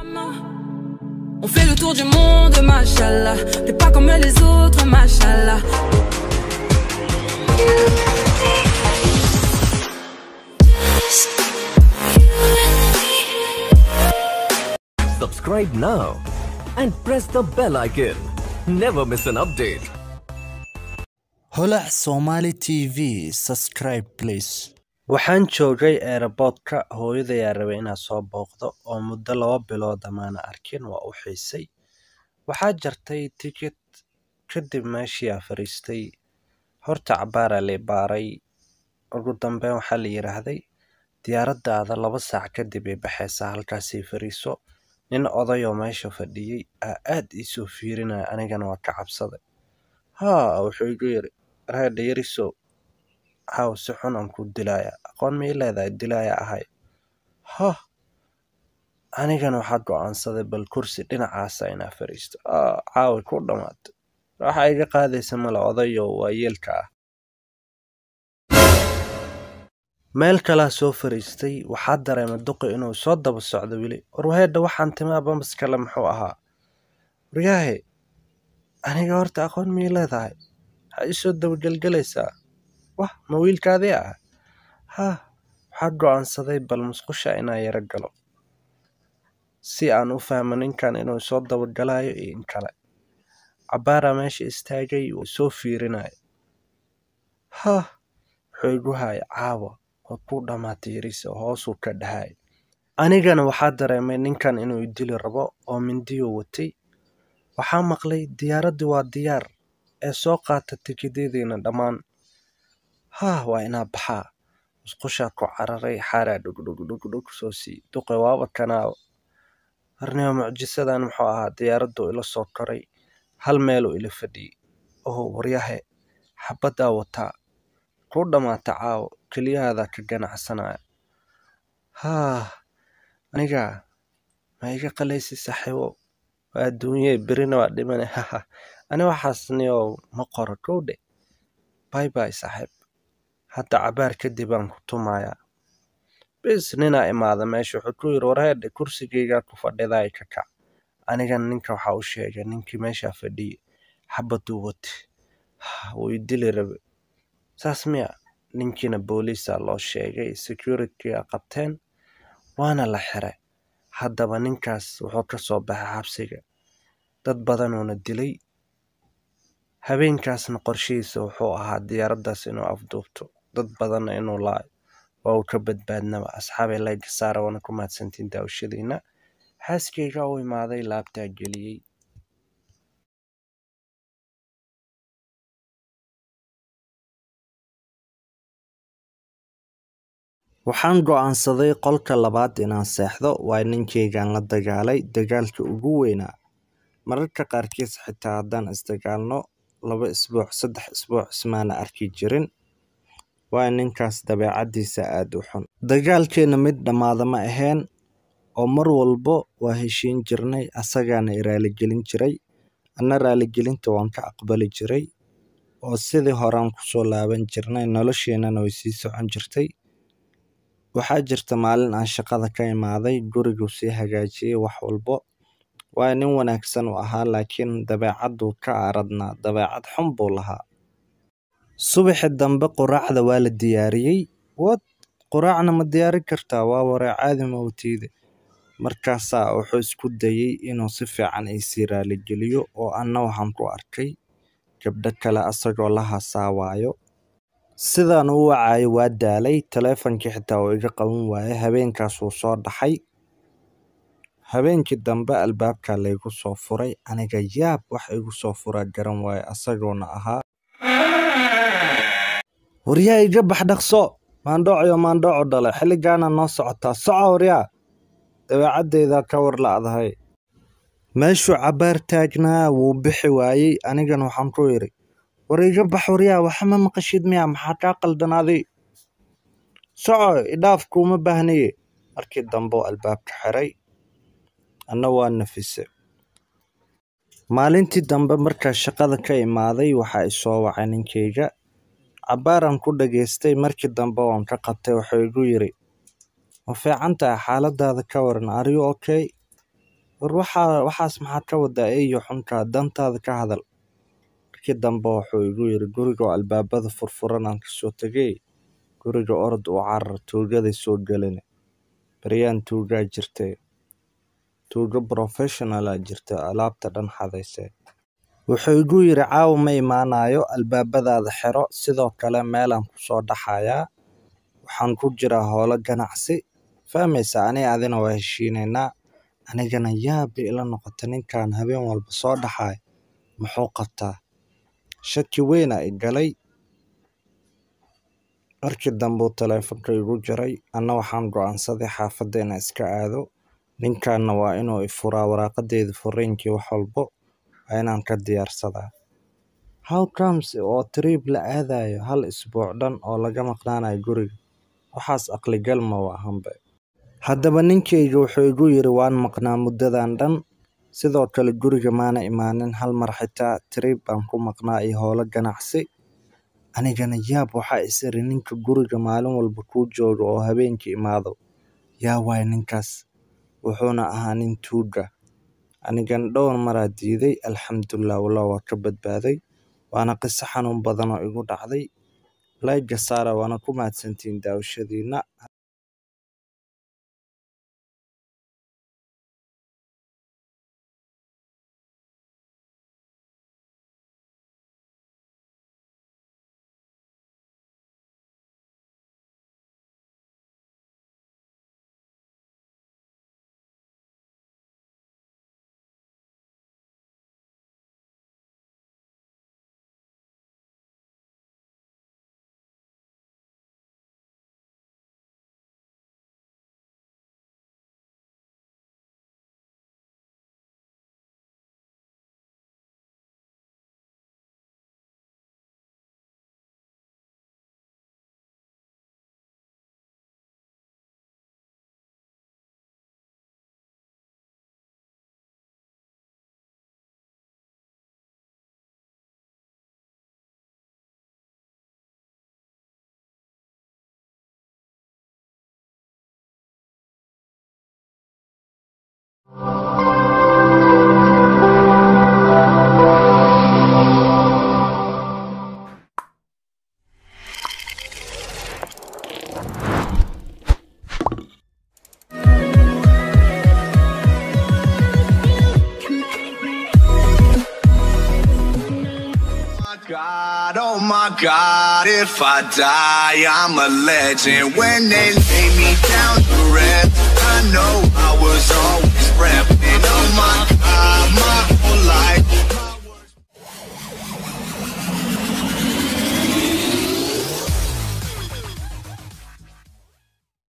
On fait le tour du monde, machallah. T'es pas comme les autres, machallah. Subscribe now and press the bell icon. Never miss an update. holac somali t v subscribe please waxaan joogay eeraboodka hooyadayaa rabay inaan soo booqdo oo muddo laba bilood amaana arkin waa u xiisay waxaa jartay tikid kadib meeshiiaa fariistay horta cabaaraa lay baaray ugu dambeyn waxaa la yidhaahday diyaaradaada laba saac kadib ay baxaysaa halkaasay fariiso nin odayoo meesha fadhiyey aa aad iisoo fiirinaya anigana waa ka cabsaday haa wuxuu igu yidhi raadha yarisow haw si xun aan ku dilaaya aqoon ma ii leedahay dilaaya ahay hah anigana waxaa go'aansaday bal kursi dhinacaasa inaa fariisto caawi ku dhammaatay waxaa iga qaadaysa male odayo waa yeelka ah meel kalaa soo fariistay waxaa dareemay duqi inuu soo daba socdo weli warwaheedha waxaan timaa bambas kale muxuu ahaa waryaahe aniga horta aqoon ma ii leedahay waxaa ii soo dabagelgelaysaa wah ma wiilkaadii ah haa waxaa go'aansaday bal musqusha inaa yaro galo si aan u fahmo ninkan inuu soo dabagalayo iyo in kale cabbaaraa meesha istaagay wuu soo fiirinaya hah wuxuu igu haya caawa oo ku dhammaatay yariisa hoosuu ka dhahay anigana waxaa dareemay ninkan inuu idili rabo oo mindiyo watay waxaa maqlay diyaaraddii waa diyaar ee soo qaata tikidyadiina dhammaan haa waa inaa baxaa musqushaa ku cararay xaaraa dhugdhugdhugdhug soo sii duqe waaba kanaawo harnimo mucjisadan muxuu ahaa diyaaradduu ila soo koray hal meeluu ila fadhiyey oho waryahe xabaddaa wataa kuu dhammaata caawo keliyahaadaa ka ganacsanaya haa aniga ma iga qalaysi saaxiibo waa adduunye berina waa dhimane haha ani waxaasniyow ma qoro kowdhe bay bay saaxiib hadda cabaar kadib aan ku tumayaa bis ninaa imaada meesha wuxuu ku yidhi warheedhe kursigaygaa ku fadhidaay ka kac anigana ninka waxaa u sheegay ninkii meeshaa fadhiyey xabaduu wati wuu idili rabe saas miya ninkiina booliisaa loo sheegay securityga qabteen waana la xiray haddaba ninkaas wuxuu ka soo baxay xabsiga dad badanuuna dilay habeenkaasna qorshihiisa wuxuu ahaa diyaaraddaas inuu afduubto dad badanna inuu laayo waa uu ka badbaadnaba asxaabay layga saara waana ku mahadsantiin daawashadiina xaaskayga u imaaday laabtaa geliyey waxaan go'aansaday qolka labaad inaan seexdo waa ninkaygaan la dagaalay dagaalka ugu weynaa mararka qaarkiis xitaa haddaan isdagaalno laba isbuuc saddex isbuuc ismaana arki jirin waa ninkaas dabeecaddiisa aada u xun dagaalkeenna mid dhammaada ma ahayn oo mar walbo waa heshiin jirnay asagaana i raaligelin jiray anna raaligelinta waan ka aqbali jiray oo sidii horaan kusoo laaban jirnay nolosheennana way sii socon jirtay waxaa jirta maalin aan shaqada ka imaaday guriguu sii hagaajiyey wax walbo waa nin wanaagsan u ahaa laakiin dabeecadduu ka aradnaa dabeecad xun buu lahaa subaxi dambe quraacda waa la diyaariyey wad quraacna ma diyaari kartaa waa waree caadi mawtiide markaasaa wuxuu isku dayey inuu si fiican iisii raaligeliyo oo anna waxaan ku arkay gabdho kale asagoo la hasaawaayo sidaan u wacayo waa daalay taleefonkii xitaa uu iga qaban waayay habeenkaas wuu soo dhaxay habeenkii dambe albaabkaa laygu soo furay aniga yaab wax igu soo furaa garan waaye asagoona ahaa waryaa iga bax dhaqso maandhoocio maandhooco dhale xilligaana noo socotaa soco waryaa dabeecaddayda ka war la'dahay meeshuu cabbaar taagnaa wuu bixi waayey anigana waxaan ku idhi war iga bax waryaa waxama maqashid miya maxaa kaa qaldanaaday soco idhaaf kuuma baahnaye markii dambe oo albaabka xiray anna waa nafise maalintii dambe markaa shaqada ka imaaday waxaa isoo wacay ninkayga cabbaaran ku dhageystay markii dambe waan ka qabtay wuxuu igu yidhi ma fiican tahay xaaladaada ka waran ariyu okay war waxaa waxaas maxaad ka wadaa eeyo xunkaa dantaada ka hadal markii dambe wuxuu igu yidhi guriga oo albaabada furfuran aan kasoo tegay guriga orod uu carar tuugaday soo gelin baryaan tuugaa jirtay tuugo professionalaa jirta alaabta dhan xadayse wuxuu igu yidhi caawa ma imaanayo albaabadaada xiro sidoo kale meelaan kusoo dhaxayaa waxaan ku jiraa howlo ganacsi fahmaysa ani adina waa heshiinaynaa anigana yaabba ila noqota ninkan habeen walba soo dhaxaay muxuu qabtaa shaki weyna i galay markii dambuu taleefanka igu jiray anna waxaan go'aansaday xaafadda inaan iska aado ninkanna waa inuu i furaa waraaqadeeda furriinkii wax walbo waa inaan ka diyaarsadaa how comes oo trip la aadayo hal isbuuc dhan oo laga maqnaanayo guriga waxaas aqligal ma waahanbe haddaba ninkayga wuxuu igu yidhi waan maqnaa muddadan dhan sidoo kale guriga maana imaanin hal mar xitaa trip baan ku maqnaa iyo howlo ganacsi anigana yaab waxaa is iri ninka guriga maalin walba kuu jooga oo habeenkii imaado yaa waay ninkaas wuxuuna ahaa nin tuuga anigana dhowr maraa diiday alxamdulilah wallah waa ka badbaaday waana qiso xanuun badan oo igu dhacday layga saara waana ku mahadsantihiin daawashadiina God, oh my God, if I die, I'm a legend. When they lay me down to rest, I know I was always prepped.